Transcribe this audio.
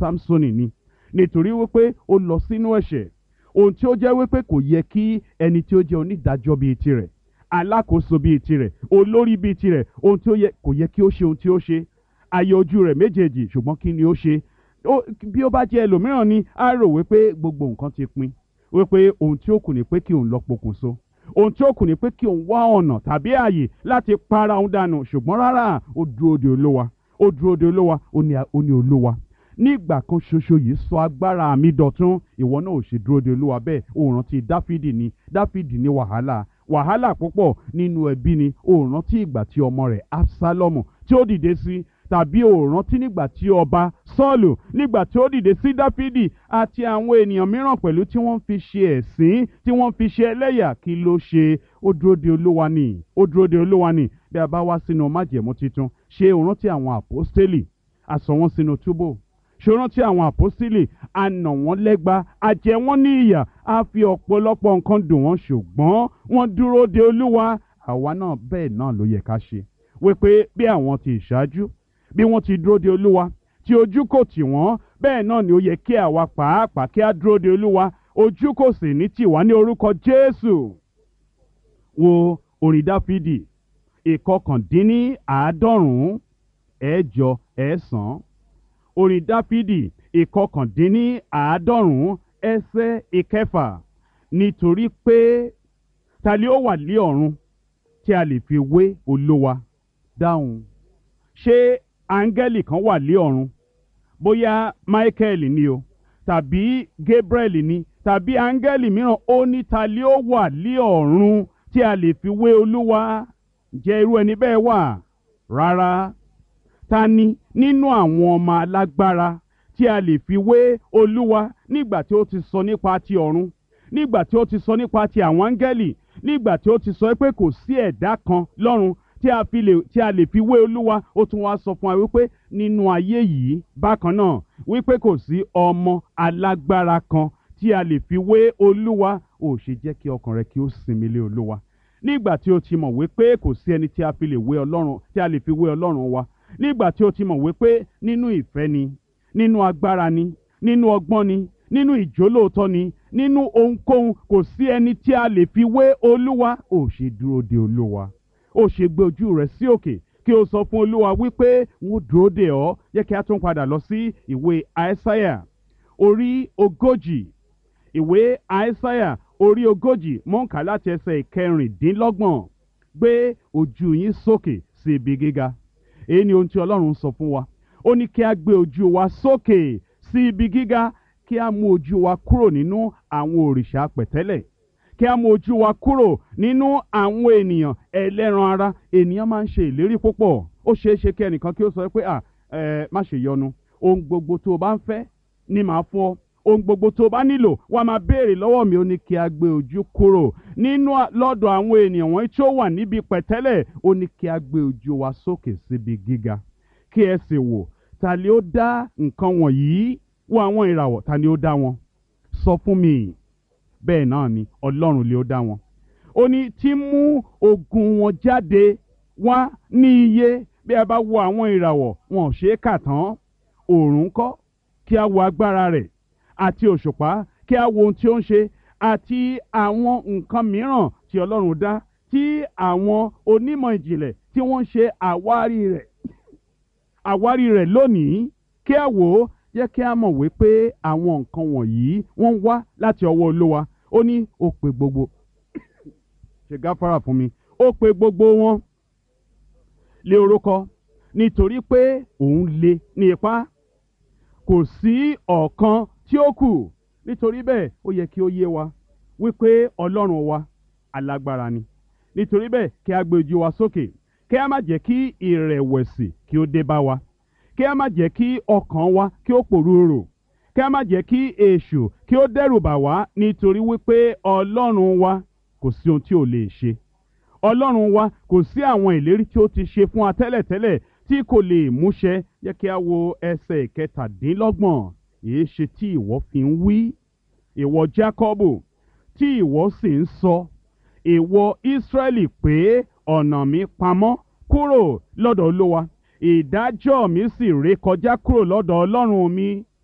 samsoni ni nítorí wípé ó lọ sínú ẹ̀ṣẹ̀ ohun tí ó jẹ́ wípé kò yẹ kí ẹni tí ó jẹ́ onídàájọ́ bíi tirẹ̀ alákòóso bíi tirẹ̀ olórí bíi tirẹ̀ ohun tí ó yẹ kò yẹ kí ó ṣe ohun tí ó ṣe ayé ojú rẹ̀ méjèèjì ṣùgbọ́n kí ni ó ṣe bí ó bá jẹ́ ẹlòmíràn ni á rò wípé gbogbo nǹkan ti pin wípé ohun tí ó kù ni pé kí òun lọ pokùnso ohun tí ó kù ni pé kí òun wá ọ̀nà tàbí ààyè láti para òun dànù ṣùgbọ́n rárá ó dúró de olówa ó dúró de olówa ó ní olówa nígbà kan ṣoṣo yìí sọ agbára mi dọ̀tún ìwọ náà ò ṣe dúró de olúwa bẹ́ẹ̀ ó rántí dáfídì ni dáfídì ní wàhálà wàhálà púpọ̀ nínú ẹbí ni ó rántí ìgbà tí ọmọ rẹ̀ absalomu tí ó dìde sí tàbí ó rántí nígbà tí ọba sọ́ọ̀lù nígbà tí ó dìde sí dáfídì àti àwọn ènìyàn mìíràn pẹ̀lú tí wọ́n fi ṣe ẹ̀sín tí wọ́n fi ṣe ẹlẹ́yà kí ló ṣe ó dúró de olúwa ni ó dúró de olúwa ni bí a bá wá sínú májẹ̀mú titun ṣé ó rántí àwọn àpọ́stélì àsọ wọn sínú túbò ṣòro tí àwọn àpọ́sílẹ̀ a nà wọ́n lẹ́gba a jẹ wọ́n ní ìyà a fi ọ̀pọ̀lọpọ̀ nǹkan dùn wọ́n ṣùgbọ́n wọ́n dúró de olúwa àwa náà bẹ́ẹ̀ náà ló yẹ ká ṣe wípé bí àwọn ti ìṣáájú bí wọ́n ti dúró de olúwa tí ojú kò tì wọ́n bẹ́ẹ̀ náà ni ó yẹ kí àwa pàápàá kí á dúró de olúwa ojú kò sì ní tì wá ní orúkọ jésù wo orin dáfídì ìkọkàndínní àádọ́rùn-ún ẹ̀jọ ẹ̀sán orin dáfídì ìkọkàndínní àádọ́rùn-ún ẹsẹ̀ ìkẹfà nítorí pé ta ni ó wà lé ọ̀run tí a lè fi wé olówa dáhùn ṣé áńgẹ́lì kan wà lé ọ̀run bóyá michael ni o tàbí gabriel ni tàbí áńgẹ́lì mìíràn ó ní ta ni ó wà lé ọ̀run tí a lè fi wé olúwa jẹ́ irú ẹni bẹ́ẹ̀ wà rárá ta ni nínú àwọn ọmọ alágbára tí a lè fi wé olúwa nígbà tí ó ti sọ nípa ti ọ̀run nígbà tí ó ti sọ nípa ti àwọn áńgẹ́lì nígbà tí ó ti sọ pé kò sí ẹ̀dá kan lọ́run tí a fi lè tí a lè fi wé olúwa ó tún wá sọ fún wa wípé nínú ayé yìí bákan náà wípé kò sí ọmọ alágbára kan tí a lè fi wé olúwa ò ṣe jẹ́ kí ọkàn rẹ kí ó sinmi lé olúwa nígbà tí o ti mọ̀ wípé kò sí ẹni tí a fi lè wé ọlọ́run tí a lè fi wé ọlọ́run wa nígbà tí o ti mọ̀ wípé nínú ìfẹ́ ni nínú agbára ni nínú ọgbọ́n ni nínú ìjólóòtọ́ ni nínú ohunkóhun kò sí ẹni tí a lè fi wé olúwa ò ṣe dúró de olúwa ó ṣe gbé ojú rẹ sí òkè kí o sọ fún olúwa wípé wọn dúró de ọ yẹ kí a tún padà lọ sí ìwé àìsáyà orí ogójì ìwé àìsáyà orí ogójì mọ̀ǹkà láti ẹsẹ̀ ìkẹrìndínlọ́gbọ̀n gbé ojú yín sókè sí ibi gíga èyí ni ohun tí ọlọ́run sọ fún wa ó ní kí a gbé ojú wa sókè sí ibi gíga kí a mú ojú wa kúrò nínú àwọn òrìṣà pẹ̀tẹ́lẹ̀ kí a mú ojú wa kúrò nínú àwọn ènìyàn ẹlẹ́ran ara ènìyàn máa ń ṣe ìlérí púpọ̀ ó ṣeé ṣe kí ẹnìkan kí ó sọ pé à ẹ má ṣe yọnu ohun gbogbo tó o bá ń fẹ́ ni màá fún ọ ohun gbogbo tó o bá nílò wá máa béèrè lọ́wọ́ mi ó ní kí a gbé ojú kúrò nínú lọ́dọ̀ àwọn ènìyàn wọ̀nyí tí ó wà níbi pẹ̀tẹ́lẹ̀ ó ní kí a gbé ojú wa sókè síbi gíga kí ẹ sì wò ta ni ó dá nǹkan wọ̀nyí wo àwọn ìràwọ̀ ta ni ó dá wọn sọ fún mi bẹ́ẹ̀ náà ni ọlọ́run lè ó dá wọn ó ní tí mú ogun wọn jáde wá ní iye bí a bá wo àwọn ìràwọ̀ wọn ò ṣe é kà tán òòrùn kọ́ kí a wo agbára rẹ̀ àti òṣùpá kí a wo ohun tí ó ń ṣe àti àwọn nǹkan mìíràn tí ọlọ́run dá tí àwọn onímọ̀ ìjìnlẹ̀ tí wọ́n ń ṣe àwárí rẹ̀ àwárí rẹ̀ lónìí kí a wò ó jẹ́ kí a mọ̀ wípé àwọn nǹkan wọ̀nyí wọ́n ń wá láti ọwọ́ olówa ó ní ó pe gbogbo ṣe gáfárà fún mi ó pe gbogbo wọn lé orúkọ nítorí pé òun le ní ipá kò sí ọ̀kan tí ó kù nítorí bẹ́ẹ̀ ó yẹ kí ó yé wa wípé ọlọ́run wa alágbára ni nítorí bẹ́ẹ̀ kí a gbé ojú wa sókè kí a má jẹ́ kí ìrẹ̀wẹ̀sì kí ó dé bá wa kí a má jẹ́ kí ọkàn wa kí ó pòrúurò kí a má jẹ́ kí èṣù kí ó dẹ́rù bà wá nítorí wípé ọlọ́run wa kò sí ohun tí ò lè ṣe ọlọ́run wa kò sí àwọn ìlérí tí ó ti ṣe fún wa tẹ́lẹ̀tẹ́lẹ̀ tí kò lè múṣẹ yẹ kí a wo ẹsẹ̀ ìkẹtàdínlọ́gbọ̀n èé ṣe tí ìwọ fi ń wí ìwọ Jákọ́bù tí ìwọ sì ń sọ ìwọ Ísírẹ́lì pé ọ̀nà mi pamọ́ kúrò lọ́dọ̀ Olúwa ìdájọ́ mi sì ré kọjá kúrò lọ́dọ̀ Ọlọ́run mi